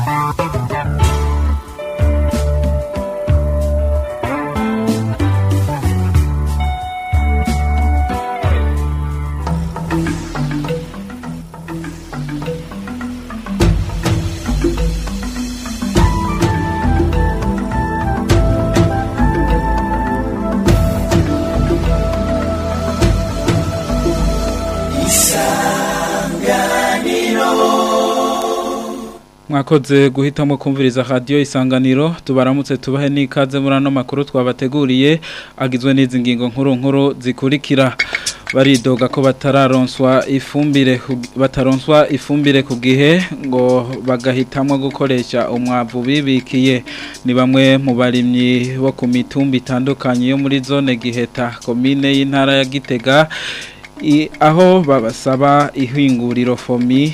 mwakoze guhitamo kumviriza radio isanganiro tubaramutse tubahe n'ikaze muri ano makuru twabateguriye agizwe n'izi ngingo nkuru nkuru zikurikira baridoga ko batararonswa ifumbire ku- bataronswa ifumbire ku gihe ngo bagahitamwo gukoresha umwavu bibikiye ni bamwe mu barimyi bo ku mitumba itandukanye yo muri zone giheta komine y'intara ya Gitega I, aho babasaba ihinguriro fomi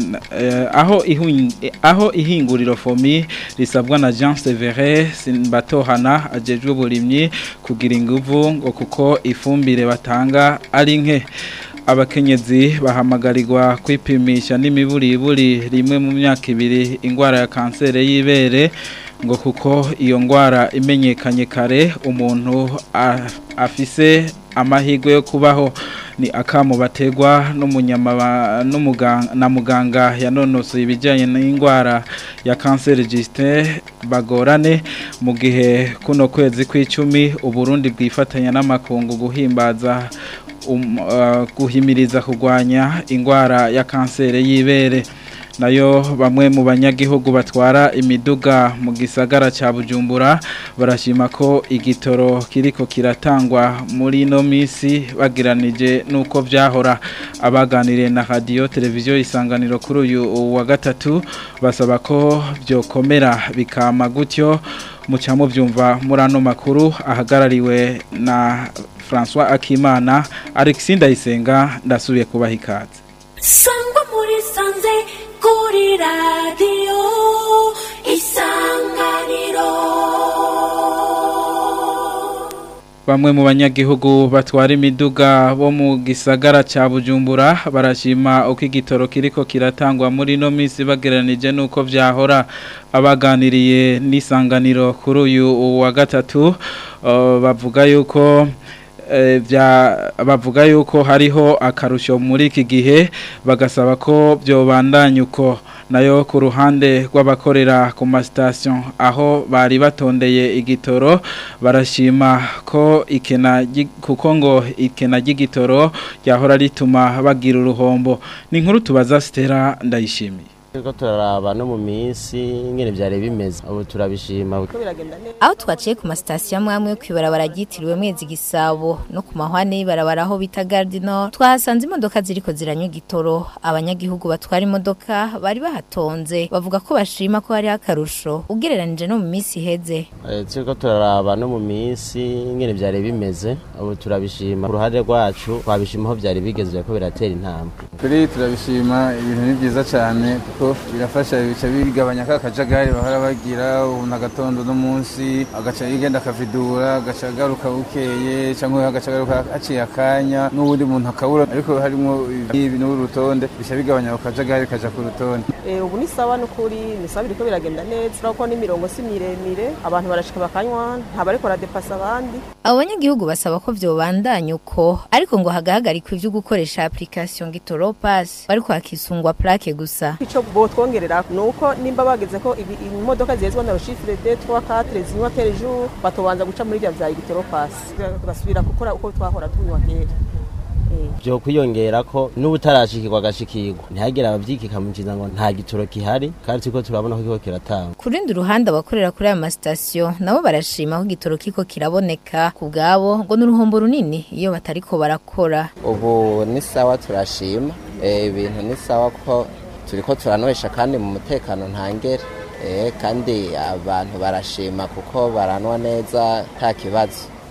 eh, aho ihun, eh, aho ihinguriro fomi risabwa na Jean Severe Simbatohana ajejwe burimyi kugira inguvu ngo kuko ifumbire batanga ari nke abakenyezi bahamagarirwa kwipimisha n'imiburiburi rimwe mu myaka ibiri ingwara ya kansere y'ibere ngo kuko iyo ngwara imenyekanye kare umuntu a- afise amahirwe yo kubaho ni akamu bategwa n'umunyamaba n'umuganga na muganga yanonosoye ibijyanye n'indwara ya kanseri Justin bagorane mu gihe kuno kwezi kw'icumi uburundi bwifatanya n'amakungu guhimbaza um, uh, guhimiriza kurwanya indwara ya kanseri y'ibere nayo bamwe mu banyagihugu batwara imiduga mu gisagara ca Bujumbura barashima ko igitoro kiriko kiratangwa muri no misi bagiranije nuko vyahora abaganiriye na radio televiziyo isanganiro kuri uyu wa gatatu basaba ko byokomera bikama gutyo muca muvyumva muri ano makuru ahagarariwe na François Akimana Alexis Ndayisenga ndasubiye kubaha ikaze sangwa muri sanze kuri radiyo isanganiro Bamwe mu banyagihugu batwara imiduga bo mu gisagara ca Bujumbura barashima uko igitoro kiriko kiratangwa muri no misi bageranije nuko vyahora abaganiriye n'isanganiro kuri uyu wa gatatu uh, bavuga yuko eh, vya bavuga yuko hariho akarusho muri iki gihe bagasaba ko byobandanya uko nayo ku ruhande rw'abakorera ku masitasiyo aho bari batondeye igitoro barashima ko ikena ry- kuko ngo ikena ry'igitoro ryahora rituma bagira uruhombo ni inkuru tubaza Stella ndayishimiye Turiko turaraba no mu minsi ingene vyari bimeze ubu turabishima aho twaciye ku masitasiyo amwe amwe yo kwibarabara ryitiriwe mwezi gisabo no ku mahwane y'ibarabara aho bita gardino twahasanze imodoka ziriko ziranywa igitoro abanyagihugu batwara imodoka bari bahatonze bavuga ko bashima ko hariho akarusho ugereranije no mu minsi iheze Eh, turiko turaraba no mu minsi ingene vyari bimeze ubu turabishima ku ruhande rwacu twabishima aho vyari bigeze ko biratera intambwe kuri turabishima ibintu ni byiza cyane kuko birafasha bica bigabanya ka kajagari bahora bagira ubu agatondo n'umunsi agaca yigenda akavidura agaca agaruka bukeye cyangwa agaca agaruka haciye akanya n'ubundi muntu akabura ariko harimo ibi n'urutonde bica bigabanya ako kajagari kaja ku rutonde Eh, ubu ni sawa n'ukuri ni sawa biriko biragenda neza urabona ko n'imirongo si miremire abantu barashika bakanywa ntabwo ariko baradepasa abandi abo banyagihugu basaba ko vyobandanya uko ariko ngo hagahagarikwa ivyo gukoresha application gitoro pass bariko hakisungwa plaque gusa ico botwongerera ni uko nimba bageze ko ibi- imodoka zihezwa na roshifire de 3 4 zinywa per jour batobanza guca muri vya vya igitoro pass tugasubira gukora uko twahora tunywa kera Eh. vyo kwiyongera ko n'ubutarashikirwa agashikirwa ntihagire abavyikika mu kiza ngo nta gitoro gihari kandi turiko turabona ko kiriko kiratangwa ku rundi ruhande abakorera kuri aya masitasiyo nabo barashima ko igitoro kiko kiraboneka ku bwabo ngo ni uruhombo runini iyo batariko barakora ubu ni sawa turashima Eh, ibintu ni sawa ko turiko turanywesha kandi mu mutekano ntangere Eh, kandi abantu barashima kuko baranwa neza nta kibazo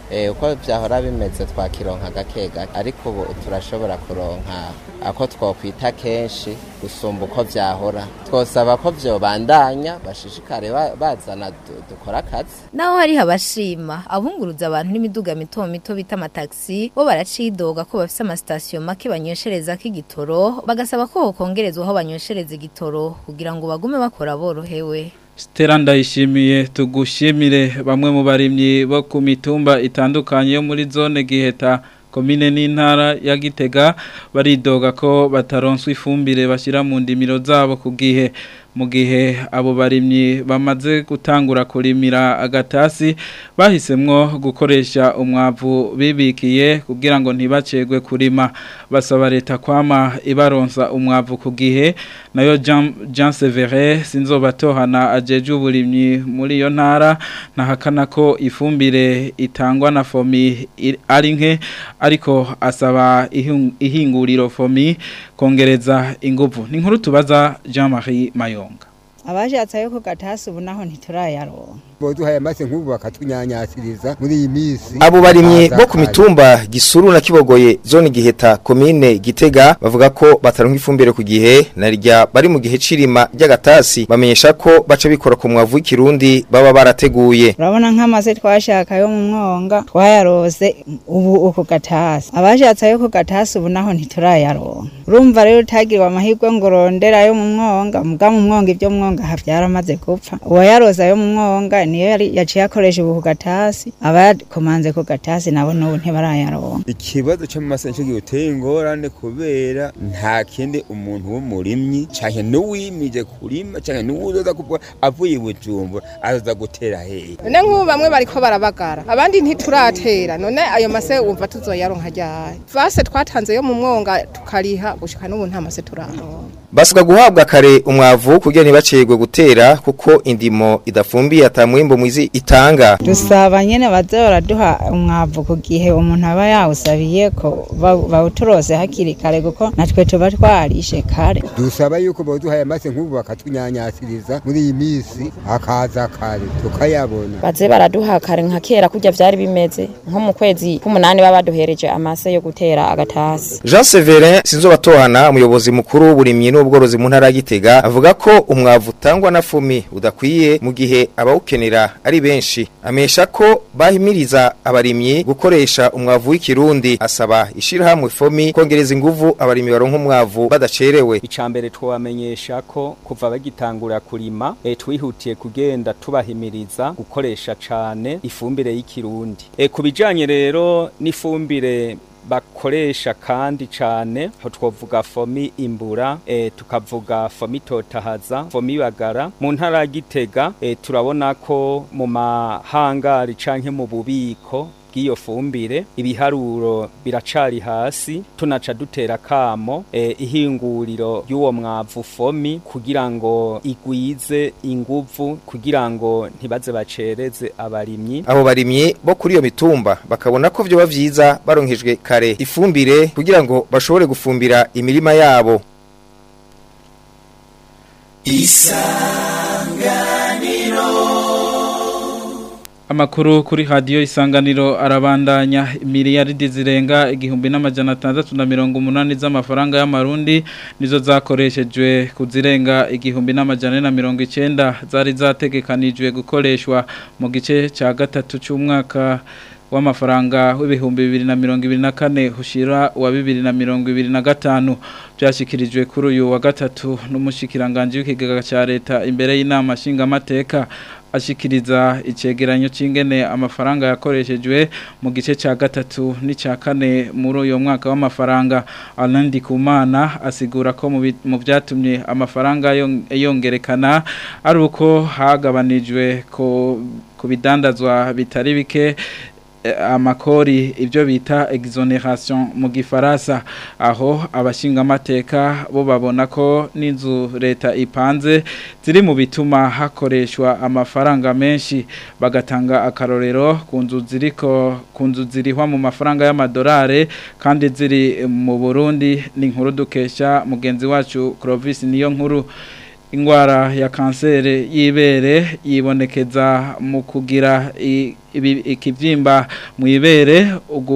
Eh, uko vyahora bimeze twakironka gake gake ariko ubu turashobora kuronka ako twokwita kenshi gusumba uko vyahora twosaba ko vyobandanya bashishikare ba- bazana du- dukora akazi naho hariho abashima abunguruza abantu n'imiduga mito mito bita amataxi bo baracidoga ko bafise amasitasiyo make banywesherezako igitoro bagasaba ko hokongerezwa aho banyweshereza igitoro kugira ngo bagume bakora borohewe Stella ndayishimiye tugushimire bamwe mu barimyi bo ku mitumba itandukanye yo muri zone giheta komine n'intara ya Gitega baridoga ko bataronswa ifumbire bashyira mu ndimiro zabo ku gihe mu gihe abo barimyi bamaze gutangura kurimira agatasi bahisemwo gukoresha umwavu bibikiye kugira ngo ntibacegwe kurima basaba leta kwama ibaronsa umwavu ku gihe nayo Jean Jean Severe sinzobatohana ajeje uburimyi muri iyo ntara nahakana ko ifumbire itangwa na fomi i- ari nke ariko asaba ihing- ihinguriro fomi kongereza inguvu ni nkuru tubaza Jean Marie Mayonga abashatse ayo ku gatasi ubu naho ntiturayaronka boduhaye amase nk'ubu bakatunyanyasiriza muri iyi minsi Abo barimyi Baza bo ku kare. mitumba Gisuru na Kibogoye zone Giheta komine Gitega bavuga ko bataronka ifumbire ku gihe narirya bari mu gihe cirima ry'agatasi bamenyesha ko baca bikora ku mwavu w'ikirundi baba barateguye urabona nk'amaze twashaka yo mu mwonga twayarose ubu uku gatasi abashatse ayo ku gatasi ubu naho ntiturayaronka urumva rero utagirwa amahirwe ngo urondera ayo mu mwonga muga mu mwonga ibyo mwonga aha byaramaze gupfa uwayaroza ayo mu mwonga niyo yari yaciye akoresha ubu ku gatasi abakomanze ku gatasi nabo n'ubu ntibarayaronka ikibazo cyo mu masenshi giteye ingorane kubera nta kindi umuntu w'umurimyi canke n'uwimije kurima canke n'uwuzoza kuvuga avuye i bujumbura azoza gutera hehe none nk'ubu bamwe bariko barabagara abandi ntituratera none ayo mase wumva tuzoyaronka ryari vase twatanze yo mu mwonga tukariha gushika n'ubu nta mase turaronka basabwa guhabwa kare umwavu kugira ntibacegwe gutera kuko indimo idafumbiye atamwimbo mwizi itanga dusaba nyene baze baraduha umwavu ku gihe umuntu aba yawusabiye ko ba- bawuturose hakiri kare kuko natwe tuba twarishe kare dusaba yuko boduhaye amase nk'ubu bakatunyanyasiriza muri iyi minsi akaza kare tukayabona baze baraduha kare nka kera kurya vyari bimeze nko mu kwezi k'umunani baba baduhereje amase yo gutera agatasi Jean Severin sinzobatohana umuyobozi mukuru w'uburimyi n'ubworozi mu ntara ya Gitega avuga ko umwavu utangwa na fumi udakwiye mu gihe abawukenera ari benshi amesha ko bahimiriza abarimyi gukoresha umwavu w'ikirundi asaba ishirahamwe fomi kongereza inguvu abarimyi baronka umwavu badacerewe icambere twabamenyesha ko kuva bagitangura kurima e, twihutiye kugenda tubahimiriza gukoresha cane ifumbire y'ikirundi e, kubijanye rero n'ifumbire bakoresha kandi cane aho twovuga fomi imbura e, tukavuga fomi totahaza fomi bagara mu ntara ya Gitega e, turabona ko mu mahangari canke mu bubiko bw'iyo fumbire ibiharuro biracari hasi tunaca dutera kamo e, ihinguriro y'uwo mwavu fomi kugira ngo igwize inguvu kugira ngo ntibaze bacereze abarimyi abo barimyi bo kuri iyo mitumba bakabona ko vyoba vyiza baronkejwe kare ifumbire kugira ngo bashobore gufumbira imirima yabo Amakuru kuri radio isanganiro arabandanya miliyaridi zirenga igihumbi n'amajana atandatu na mirongo umunani z'amafaranga y'amarundi nizo zakoreshejwe kuzirenga igihumbi n'amajana ane na mirongo icenda zari zategekanijwe gukoreshwa mu gice ca gatatu c'umwaka w'amafaranga w'ibihumbi bibiri na mirongo ibiri na kane hushira wa bibiri na mirongo ibiri na gatanu byashyikirijwe kuri uyu wa gatatu n'umushyikiranganje w'ikigega cya leta imbere y'inama nshingamateka ashikiriza icegeranyo c'ingene amafaranga yakoreshejwe mu gice ca gatatu n'icya kane muri uyo mwaka w'amafaranga Alain Kumana asigura ko mu bi- mu byatumye amafaranga yon- yongerekana ari uko hagabanijwe ko ku bidandazwa bitari bike eh, amakori ibyo bita exoneration mu gifaransa aho abashingamateka bo babona ko n'inzu leta ipanze ziri mu bituma hakoreshwa amafaranga menshi bagatanga akarorero ku nzu ziriko ku nzu zirihwa mu mafaranga y'amadolari kandi ziri mu Burundi ni inkuru dukesha mugenzi wacu Clovis niyo nkuru ingwara ya kanseri y'ibere yibonekeza mu kugira i- ibi- ikivyimba mu ibere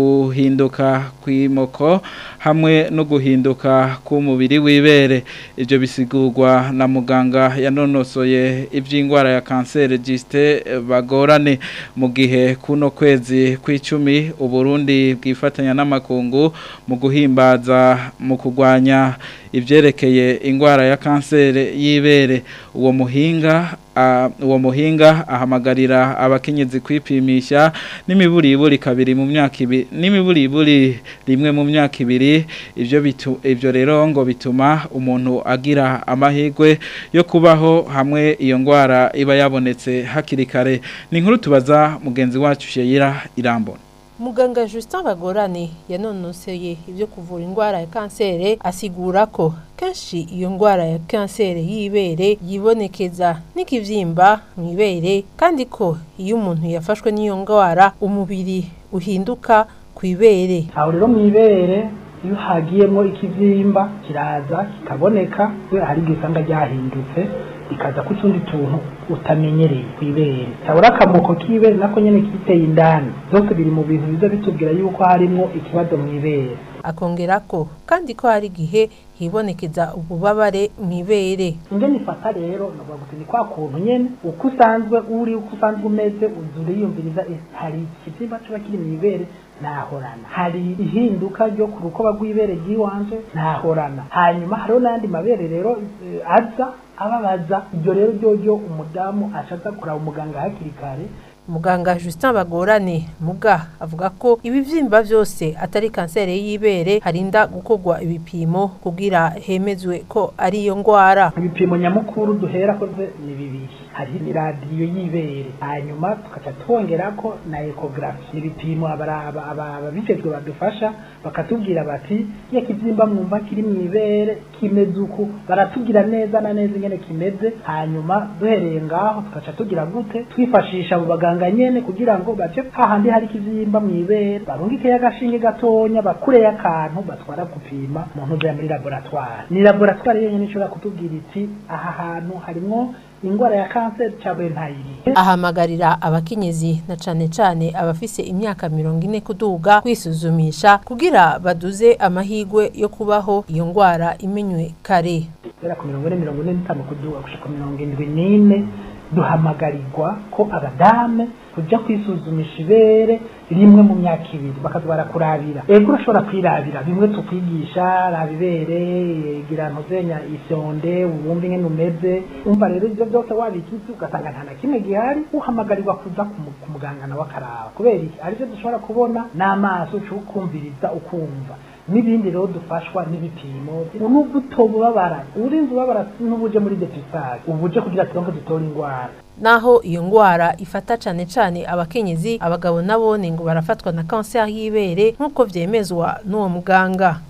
uguhinduka kw'imoko hamwe no guhinduka k'umubiri w'ibere ibyo bisigurwa na muganga yanonosoye iby'indwara ya kanseri gisite bagorane mu gihe kuno kwezi kw'icumi uburundi bwifatanya n'amakungu mu guhimbaza mu kurwanya ibyerekeye indwara ya kanseri y'ibere uwo muhinga ah, uwo muhinga ahamagarira abakenyezi kwipimisha n'imiburiburi kabiri mu myaka ibiri n'imiburiburi rimwe mu myaka ibiri ibyo bitu ibyo rero ngo bituma umuntu agira amahirwe yo kubaho hamwe iyo ndwara iba yabonetse hakiri kare ni inkuru tubaza mugenzi wacu Sheyira irambona Muganga Justin Bagorane yanonoseye ibyo kuvura indwara ya kansere asigura ko kenshi iyo ndwara ya kansere y'ibere yibonekeza n'ikivyimba mu ibere kandi ko iyo umuntu yafashwe n'iyo ndwara umubiri uhinduka ku ibere aho rero mu ibere iyo hagiyemo ikibyimba kiraza kikaboneka kubera hari igihe usanga ryahindutse ikaza ku tundi tuntu utamenyereye ku ibere cyabura akamoko k'ibere nako nyine kiteye indani byose biri mu bintu biza bitubwira yuko harimo ikibazo mu ibere akongera ko kandi ko hari igihe hibonekeza ububabare mu ibere ingene ifata rero navuga guti ni kwa kuntu nyene uko usanzwe uri uko usanzwe umeze uza uriyumviriza eh, hari ikibyimba kiba kiri mu ibere nahorana hari ihinduka ryo ku rukoba rw'ibere ry'iwanje nahorana hanyuma hariho n'ayandi mabere rero eh, aza ababaza ibyo rero ryo umudamu ashaza kuraba umuganga hakiri kare muganga Justin Bagorane muga avuga ko ibivyimba byose atari kansere y'ibere harinda gukorwa ibipimo kugira hemezwe ko ari iyo ndwara ibipimo nyamukuru duhera ko ni bibiri hari iradiyo y'ibere hanyuma tukaca twongera ko na ekogarafi ibipimo ababijejwe badufasha bakatubwira bati iyo kibyimba mwumva kiri mu ibere kimeze uku baratubwira neza na neza ingene kimeze hanyuma duhereye ngaho tukaca tugira gute twifashisha abo baganga nyene kugira ngo bace hahandi hari ikivyimba mu ibere barungikeyo agashinge gatonya bakureyo akantu batwara gupima mu ntuja muri laboratware ni laboratware yenyene ishobora kutubwira iti aha hantu harimwo ingwara ya kanseri cyangwa ntayiri ahamagarira abakenyezi na cane cane abafise imyaka mirongo ine kuduga kwisuzumisha kugira baduze amahigwe yo kubaho iyo ngwara imenywe kare guhera ku mirongo ine mirongo ine n'itanu kuduga gushika mirongo indwi n'ine duhamagarirwa ko abadame kuja kwisuzumisha ibere rimwe mu myaka ibiri bakaza barakurabira ego urashobora kwirabira bimwe tukwigisha raba ibere gira ntuzenya ifyonde ubumve ingene umeze umva rero ivyo byose wabikizi ugasanga nta na kimwe gihari uhamagarirwa kuza ku muganga nawe akaraba kubera iki arivyo dushobora kubona n'amaso ukumviriza ukumva n'ibindi rero dufashwa n'ibipimo nubwo utobubabara urinze ubabara n'ubuje muri depisage ubuje kugira turonke dutore ingwara naho iyo ngwara ifata cane cane abakenyezi abagabo nabone ngo barafatwa na kanseri y'ibere nk'uko vyemezwa n'uwo muganga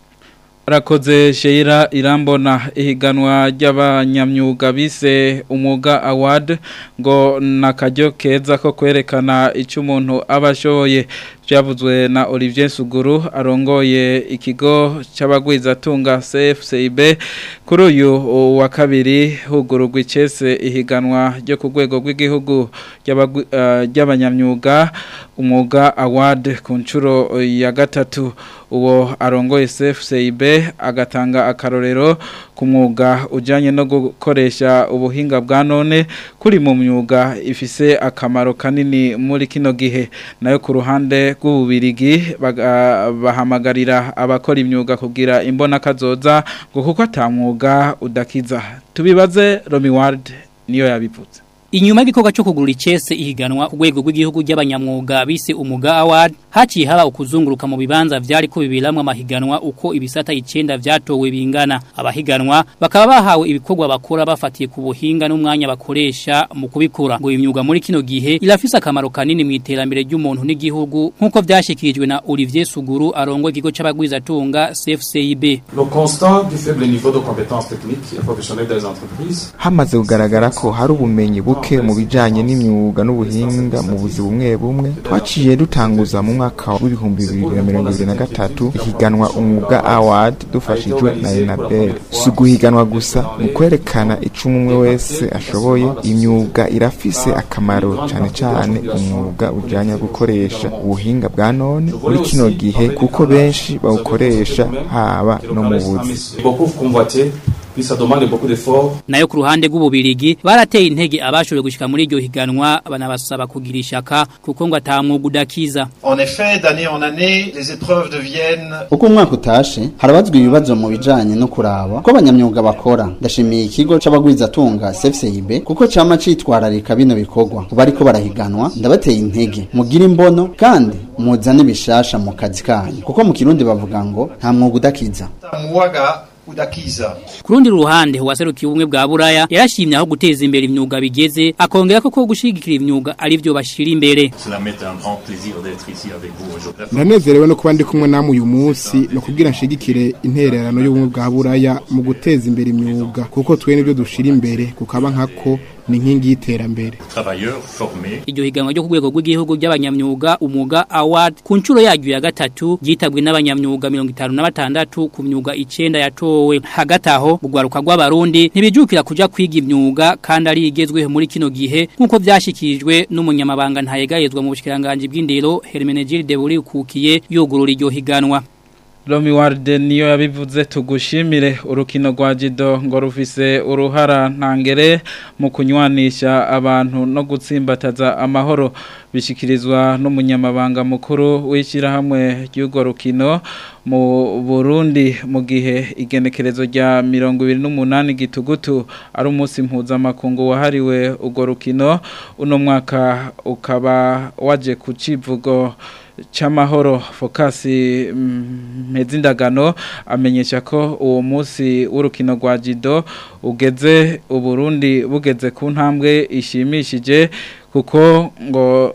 Rakoze Sheira irambona ihiganwa ry'abanyamyuga bise umwuga award ngo nakajyo keza ko kwerekana icyo umuntu aba ashoboye byavuzwe na Olivier Suguru arongoye ikigo cy'abagwizatunga CFCIB kuri uyu wa kabiri hugururwa icese ihiganwa ryo ku rwego rw'igihugu ry'abanyamyuga umwuga award ku nshuro ya gatatu uwo arongoye CFCIB agatanga akarorero ku mwuga ujyanye no gukoresha ubuhinga bwa none kuri mu myuga ifise akamaro kanini muri kino gihe nayo ku ruhande rw'ububirigi bahamagarira abakora imyuga kugira imbona kazoza ngo kuko atamwuga udakiza tubibaze Romi Ward niyo yabivutse Inyuma y'igikorwa cyo kugura icese ihiganwa ku rwego rw'igihugu ry'abanyamwuga bise umuga award haciye haba ukuzunguruka mu bibanza vyari ko bibiramwe amahiganwa uko ibisata icenda vyatowe bingana abahiganwa bakaba bahawe ibikorwa bakora bafatiye ku buhinga n'umwanya bakoresha mu kubikora ngo imyuga muri kino gihe irafise akamaro kanini mu iterambere ry'umuntu n'igihugu nk'uko vyashikirijwe na Olivier Suguru arongo ikigo c'abagwizatunga CFCIB Le constat du faible niveau de compétences techniques et professionnelles des entreprises hamaze kugaragara ko hari ubumenyi buke buke mu bijanye n'imyuga n'ubuhinga mu buzi bumwe bumwe twaciye dutanguza mu mwaka w'ibihumbi bibiri na mirongo ibiri na gatatu ihiganwa umwuga award dufashijwe na enabel si uguhiganwa gusa mu kwerekana ico umwe wese ashoboye imyuga irafise akamaro cane cane umwuga ujanye no gukoresha ubuhinga bwa none muri kino gihe kuko benshi bawukoresha haba no mu buzi beaucoup convoité puis ça demande beaucoup d'efforts nayo ku ruhande rw'ububirigi barateye intege abashoboye gushika muri iryo higanwa banabasaba kugira ishaka kuko ngo atamwuga udakiza En effet, d'année en année, les épreuves deviennent uko umwaka utashe harabazwa ibibazo mu bijanye no kuraba ko abanyamyuga bakora ndashimiye ikigo c'abagwizatunga CFCIB kuko cama citwararika bino bikorwa kuba ariko barahiganwa ndabateye intege mugire imbono kandi muzane bishasha mu kazi kanyu kuko mu kirundi bavuga ngo nta mwuga udakiza Mwaga udakiza. ku rundi ruhande uwaserukiye ubumwe bwa buraya yarashimye aho guteza imbere imyuga bigeze akongera ko ko gushigikira imyuga ari byo bashira imbere Cela m'est un grand plaisir d'être ici avec vous aujourd'hui. ndanezerewe no kuba ndi kumwe namwe uyu munsi no kubwira nshigikire intererano y'ubumwe bwa buraya mu guteza imbere imyuga kuko twe nibyo dushira imbere kukaba nkako ni inkingi y'iterambere Travailleurs formés iryo higanwa ryo ku rwego rw'igihugu ry'abanyamyuga umwuga award ku nshuro yaryo ya gatatu ryitabwe n'abanyamyuga mirongo itanu na batandatu ku myuga icenda yatowe hagati aho urwaruka rw'abarundi ntibijukira kuja kwiga imyuga kandi ari igezweho muri kino gihe nk'uko vyashikirijwe n'umunyamabanga ntayegayezwa mu bushikiranganji bw'indero Hermenegilde Burikukiye yugurura iryo higanwa Romi Warde niyo yabivuze tugushimire urukino rwa Jido ngo rufise uruhara ntangere mu kunywanisha abantu no gutsimbataza amahoro bishikirizwa n'umunyamabanga mukuru w'ishyirahamwe ry'urwo rukino mu Burundi mu gihe igenekerezo rya mirongo ibiri n'umunani gitugutu ari umunsi mpuzamakungu wahariwe urwo rukino uno mwaka ukaba waje ku civugo c'amahoro fokasi mpezindagano amenyesha ko uwo munsi w'urukino rwa jido ugeze uburundi bugeze ku ntambwe ishimishije kuko ngo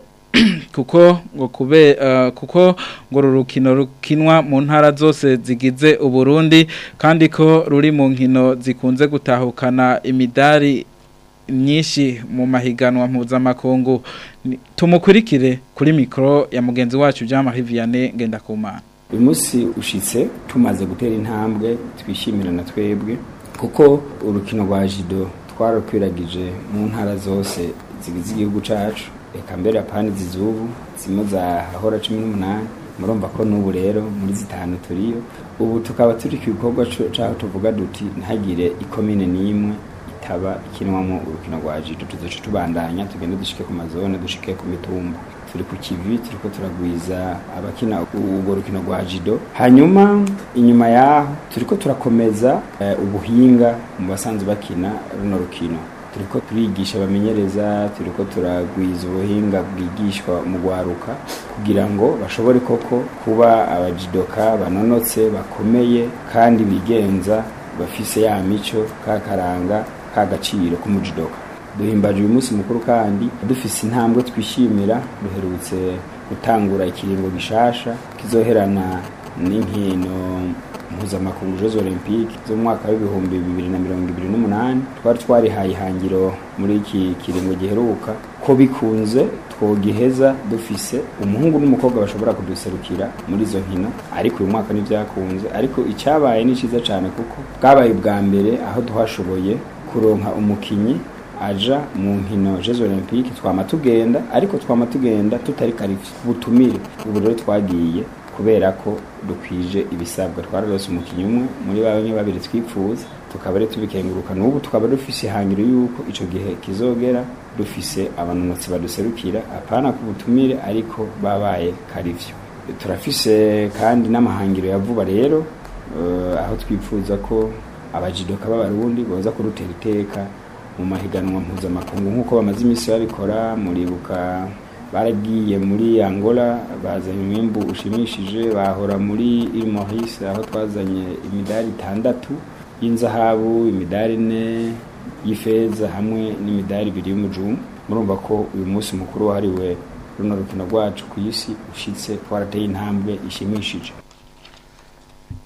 kuko ngo kube uh, kuko ngo rurukino rukinwa mu ntara zose zigize uburundi kandi ko ruri mu nkino zikunze gutahukana imidari myinshi mu mahiganwa mpuzamakungu tumukurikire kuri mikoro ya mugenzi wacu Jean Marie Vianney Ngendakumana uyu munsi ushitse tumaze gutera intambwe twishimira na twebwe kuko urukino rwa jido twarakwiragije mu ntara zose zigize igihugu cacu reka mbere apani zizubu zimwe zahahora cumi n'umunani murumva ko n'ubu rero muri zitanu turiyo ubu tukaba turi ku gikorwa caho tuvuga duti ntagire ikomine n'imwe itaba ikinwamo urukino rwa jido tuzoca tubandanya tugende dushike ku mazone dushike ku mitumba turi ku kivi turiko turagwiza abakina urwo rukino rwa jido hanyuma inyuma yaho turiko turakomeza uh, ubuhinga mu basanzwe bakina runo rukino turiko turigisha abamenyereza turiko turagwiza ubuhinga bwigishwa mu gwaruka kugira ngo bashobore koko kuba abajidoka banonotse bakomeye kandi bigenza bafise ya mico kakaranga kagaciro k'umujidoka duhimbaje uyu munsi mukuru kandi dufise intambwe twishimira duherutse gutangura ikiringo gishasha kizoherana n'inkino mpuzamakungu Jeux Olympiques zo mu mwaka w'ibihumbi bibiri na mirongo ibiri n'umunani twari twarihaye ihangiro muri iki kiringo giheruka ko bikunze twogiheza dufise umuhungu n'umukobwa bashobora kuduserukira muri izo nkino ariko uyu mwaka ntibyakunze ariko icyabaye ni cyiza cyane kuko bwabaye ubwa mbere aho tuhashoboye kuronka umukinyi aja mu nkino Jeux Olympiques twama tugenda ariko twama tugenda tutari karifi butumire ubu rero twagiye kubera ko dukwije ibisabwa twararose umukinyi umwe muri bamwe babiri twipfuza tukaba rero tubikenguruka n'ubu tukaba dufise ihangiro yuko ico gihe kizogera dufise abanonotsi baduserukira apana ku butumire ariko babaye karivyo turafise kandi n'amahangiro ya vuba rero uh, aho twipfuza ko abajidoka b'abarundi boza kurutera iteka mu mahiganwa mpuzamakungu nk'uko bamaze iminsi babikora muribuka baragiye muri Angola bazanye umwimbu ushimishije bahora muri Ile Maurice aho twazanye imidari itandatu y'inzahabu imidari ine y'ifeza hamwe n'imidari ibiri y'umujumbu murumva ko uyu munsi mukuru wahariwe runo rukino rwacu ku isi ushitse twarateye intambwe ishimishije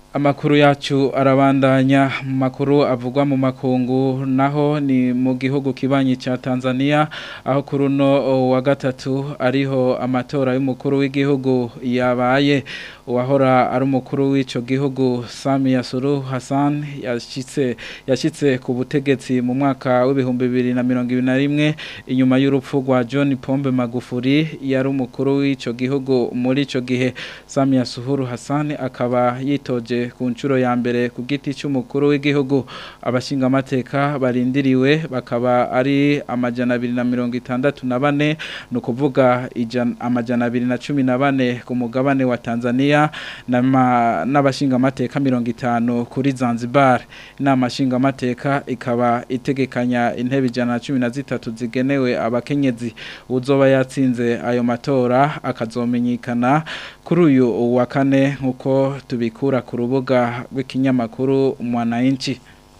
Amakuru yacu arabandanya mu makuru avugwa mu makungu naho ni mu gihugu kibanyi cha Tanzania aho kuruno wa gatatu ariho amatora y'umukuru w'igihugu yabaye uwahora ari umukuru w'ico gihugu Samia Suluhu Hassan yashitse yashitse ku butegetsi mu mwaka w'ibihumbi bibiri na mirongo ibiri na rimwe inyuma y'urupfu rwa John Pombe Magufuli yari umukuru w'ico gihugu muri ico gihe Samia Suluhu Hassan akaba yitoje ku nshuro ya mbere ku giti cy'umukuru w'igihugu abashinga amateka barindiriwe bakaba ari amajana abiri na mirongo itandatu na bane ni ukuvuga amajana abiri na cumi na bane ku mugabane wa Tanzania n'abashinga amateka mirongo itanu kuri Zanzibar inama nshinga amateka ikaba itegekanya intebe ijana na cumi na zitatu zigenewe abakenyezi uzoba yatsinze ayo matora akazomenyekana kuri uyu wa kane nk'uko tubikura ku rubuga rw'ikinyamakuru mwananchi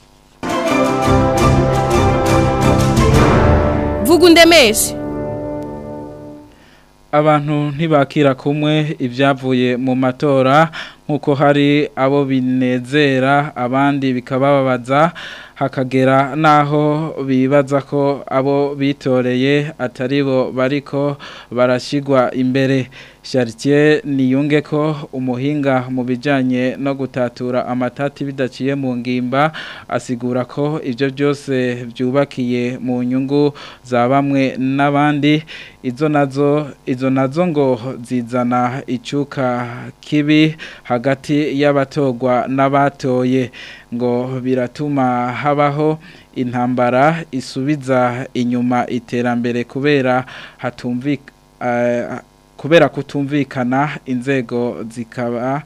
Vugundemeshe abantu ntibakira kumwe ibyavuye mu matora nk'uko hari abo binezera abandi bikabababaza hakagera n'aho bibaza ko abo bitoreye atari bo bariko barashyirwa imbere Chartier niyunge ko umuhinga mu bijyanye no gutatura amatati bidaciye mu ngimba asigura ko ibyo byose byubakiye mu nyungu za bamwe n'abandi izo nazo izo nazo ngo zizana icyuka kibi hagati y'abatogwa n'abatoye ngo biratuma habaho intambara isubiza inyuma iterambere kubera hatumvika kubera kutumvikana inzego zikaba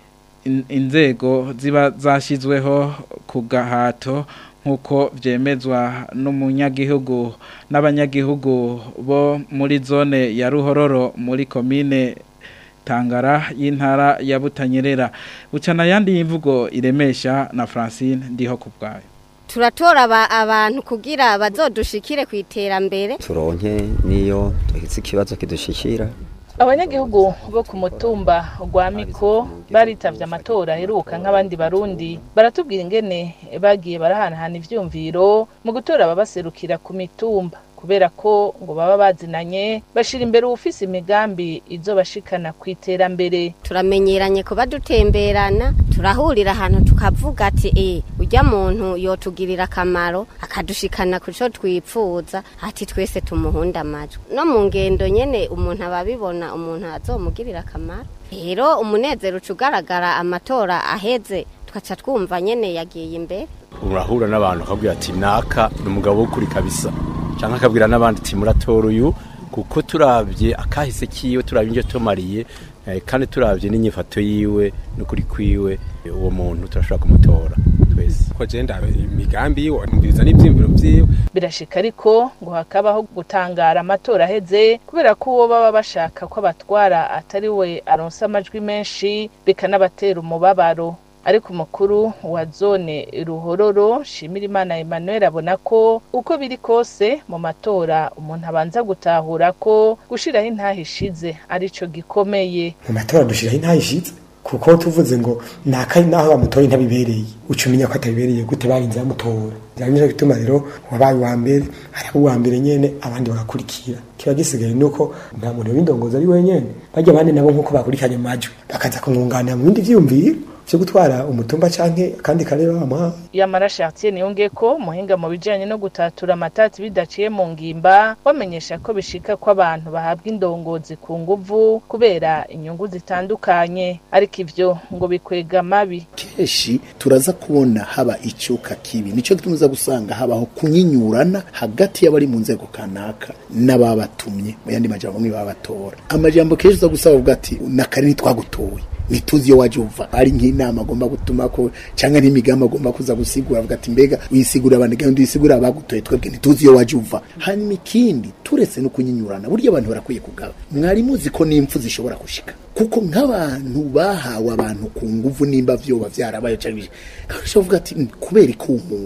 inzego ziba zashyizweho ku gahato nk'uko byemezwa n'umunyagihugu n'abanyagihugu bo muri zone ya ruhororo muri komine tangara y'intara ya butanyerera bucana yandi y'imvugo iremesha na francine ndiho ku bwayo turatora abantu kugira bazodushikire ku iterambere turonke niyo duhitse ikibazo kidushikira abanyagihugu bo ku mutumba rwa miko baritavye amatora aheruka nk'abandi barundi baratubwira ingene bagiye barahanahana ivyumviro mu gutora ababaserukira ku mitumba kubera ko ngo baba bazinanye bashira imbere ufise imigambi izo bashikana ku iterambere turamenyeranye kuba dutemberana turahurira ahantu tukavuga ati eh ujya muntu yotugirira akamaro akadushikana ku cyo twipfuza ati twese tumuhunda amajwi no mu ngendo nyene umuntu ababibona umuntu azomugirira akamaro rero umunezero ucugaragara amatora aheze tukaca twumva nyene yagiye imbere urahura n'abantu akabwira ati naka ni umugabo w'ukuri kabisa cyangwa akabwira n'abandi ati muratora uyu kuko turabye akahise kiwe turabye ibyo tumariye kandi turabye n'inyifato yiwe n'ukuri kwiwe uwo muntu turashobora kumutora twese ko genda imigambi yiwe mbiza n'ibyiyumviro byiwe birashika ariko ngo hakabaho gutangara amatora aheze kubera ko uwo baba bashaka ko abatwara atari we aronsa amajwi menshi bikanabatera umubabaro ariko umukuru wa zone ruhororo shimirimana Emmanuel abona ko uko biri kose mu matora umuntu abanza gutahura ko gushiraho intahishize arico gikomeye mu matora dushiraho intahishize kuko tuvuze ngo nakari naho bamutoye ntabibereye ucumenya ko atabibereye gute barinze bamutora byanyije bituma rero wabaye wa mbere hari uwa mbere nyene abandi bagakurikira kiba gisigaye nuko nta muntu w'indongozi ari wenyene bajya abandi nabo nkuko bakurikiranye amajwi bakaza kumwunganira mu bindi vyumviro cyo gutwara umutumba canke kandi kare bamuha yamara Chartier niyonge ko muhinga mu bijanye no gutatura amatati bidaciye mu ngimba bamenyesha ko bishika ko abantu bahabwa indongozi ku nguvu kubera inyungu zitandukanye ariko ivyo ngo bikwega mabi keshi turaza kubona haba icyuka kibi nico tuza gusanga habaho kunyinyurana hagati y'abari mu nzego kanaka n'ababatumye mu yandi majambo mwe babatora amajambo keshi uza gusaba uvuga ati nakare ntitwagutoye ntituzi iyo waje uva ari nk'inama agomba gutuma ko cyangwa n'imigambi agomba kuza gusigura avuga ati mbega wisigura abantu kandi wisigura abagutoye twebwe ntituzi iyo waje uva hanyuma ikindi turetse no kunyinyurana burya abantu barakwiye kugaba mwari muzi ko n'impfu zishobora gushika kuko nk'abantu bahawe abantu ku nguvu nimba vyoba vyarabaye cyangwa kandi uvuga ati kubera ko umuntu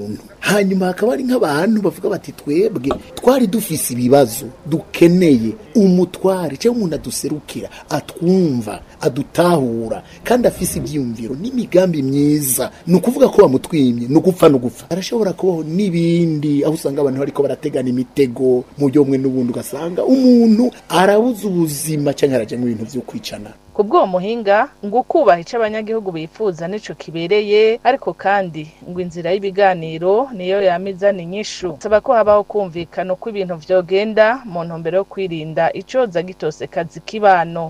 hanyuma hakaba hari nk'abantu bavuga bati twebwe twari dufise ibibazo dukeneye umutware cyangwa umuntu aduserukira atwumva adutahura kandi afise ibyiyumviro n'imigambi myiza ni ukuvuga ko bamutwimye ni ugupfa no gupfa arashobora kubaho n'ibindi aho usanga abantu bariko barategana imitego mu buryo bumwe n'ubundi ugasanga umuntu arabuza ubuzima cyangwa araja mu bintu vyo kwicana ku bw'uwo muhinga ngo ukubaha icyo abanyagihugu bifuza nico kibereye ariko kandi ngo inzira y'ibiganiro niyo yamizana inyishu saba ko habaho kumvikana uko ibintu vyogenda mu ntumbero yo kwirinda icoza gitosekaza ikibano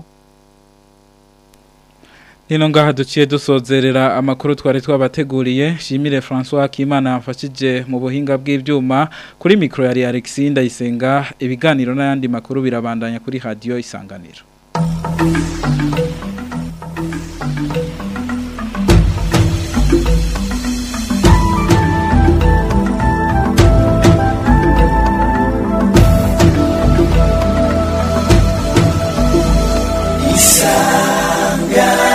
Nino ngaha duciye dusozerera amakuru twari twabateguriye Shimire François Akimana yamfashije mu buhinga bw'ivyuma kuri micro yari Alexis Ndayisenga ibiganiro n'ayandi makuru birabandanya kuri radio isanganiro Isanga